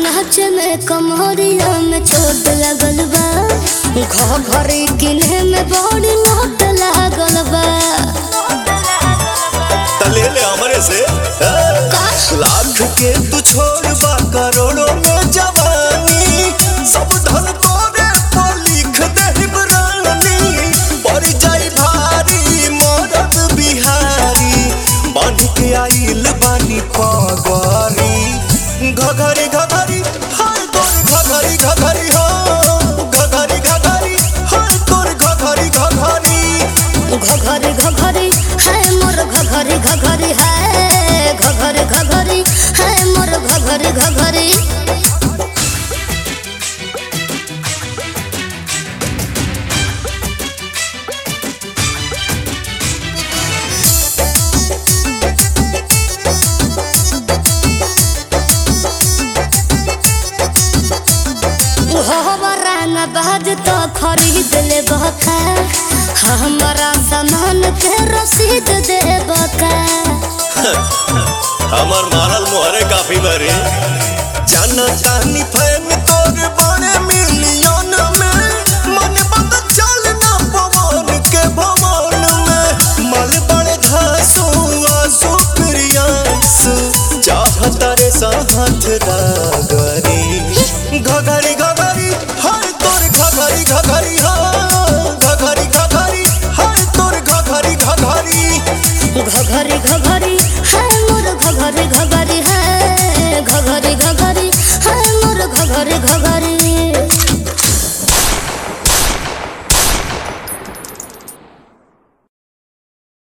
नाच में कमरिया में चोट लगल बा घरी किन्हे में बड़ी लोट लागल बा तले ले हमरे से हाँ? लाख के तू छोड़ बा करोड़ों में जवानी सब धन तोरे पर लिख दे रानी पड़ जाई भारी मरद बिहारी बांध के आइल बानी पगरी घघरी घघरी हाय तोर घघरी घघरी हो घघरी घघरी हाय तोर घघरी घघरी घघरी घघरी है मोर घघरी घघरी है घघरी घघरी है मोर घघरी घघरी हमारा न बाज तो खरीद ले बका हमारा सामान के रसीद दे बका हमर मारल मोहरे काफी बरे जाना जानी फैन तोर बड़े मिलियन